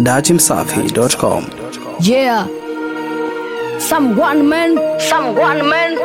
dachimsafi.com. Yeah. Some one man, some one man.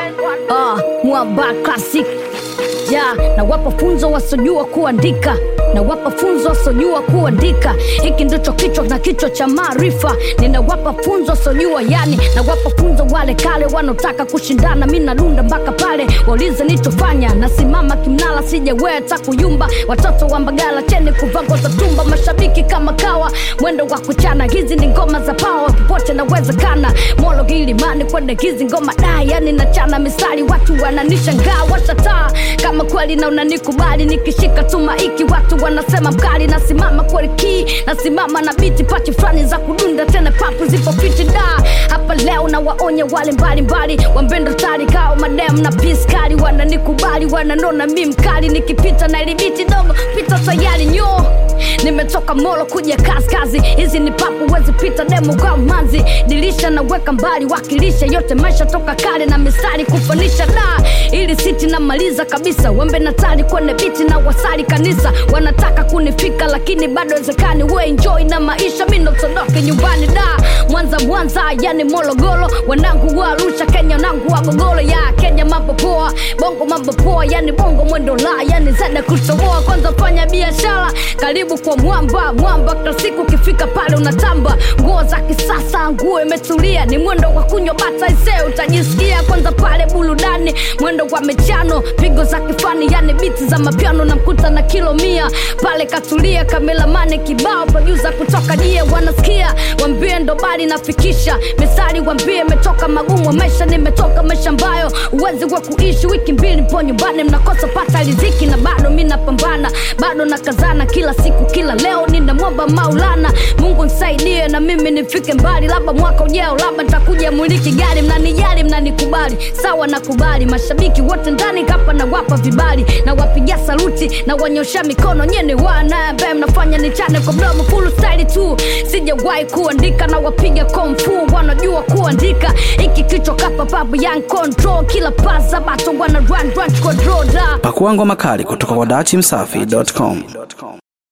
Ah, mwamba classic. Yeah, na wapa funzo wasojua kuandika na wapa funzo wasojua kuandika. Hiki ndicho kichwa na kichwa cha maarifa. Ninawapa funzo wasojua, yani na wapa funzo wale kale wanaotaka kushindana. Mi nalunda mpaka pale waulize nichofanya. Nasimama kimnala, sijaweta kuyumba. Watoto wa Mbagala cheni kuvaa nguo za tumba, mashabiki kama kawa, mwendo wa kuchana. Hizi ni ngoma za pawa, popote nawezekana. Molo Gilimani kwende hizi ngoma da, yani nachana misali, watu wananishangaa, washataa kama kweli na unanikubali, nikishika tu maiki watu wanasema mkali. Nasimama kweli ki, nasimama na biti pati fulani za kudunda, tena papu zipo fiti da. Hapa leo na waonya wale mbalimbali, wambendo tari kao madem na piskali, wananikubali wananona mi mkali, nikipita na ilibiti dogo pita tayari nyo nimetoka molo kuja kaskazi hizi ni papu wezi pita demo kwa manzi dirisha naweka mbali wakilisha yote maisha toka kale na misari kufanisha da ili siti namaliza kabisa wembe natali kwenye biti na wasali kanisa wanataka kunifika lakini bado wezekani we enjoy na maisha mi notondoke nyumbani da mwanza mwanza yani mologolo wanangu wa arusha kenya nangu wa gogolo ya kenya mambo poa bongo mambo poa yani bongo mwendo la yani zada kutoboa kwanza fanya biashara karibu kwa mwamba mwamba kila siku ukifika pale unatamba nguo za kisasa nguo imetulia ni mwendo wa kunywa bata ise utajisikia kwanza pale burudani mwendo wa mechano pigo za kifani yani biti za mapiano na mkuta na kilo mia pale katulia kamelamane kibao produsa kutoka die wanasikia wambie ndo bali nafikisha misari wambie imetoka magumu maisha nimetoka maisha ambayo uwezi wa kuishi wiki mbili mpo nyumbani mnakosa pata riziki na bado mi napambana bado nakazana kila siku kila leo ninamwomba maulana mungu nisaidie na mimi nifike mbali labda mwaka ujao labda ntakuja muliki gari mnanijali mnanikubali sawa nakubali mashabiki wote ndani kapa na wapa vibali na wapigia saluti na wanyosha mikono nyene wana ambaye mnafanya nichane kwa mdomo full style tu sijawahi kuandika na wapiga komfu wanajua kuandika iki kichwa kapa pabu young control kila pasa bato wana run run kwa droda Pakua ngoma kali kutoka kwa dachimsafi.com.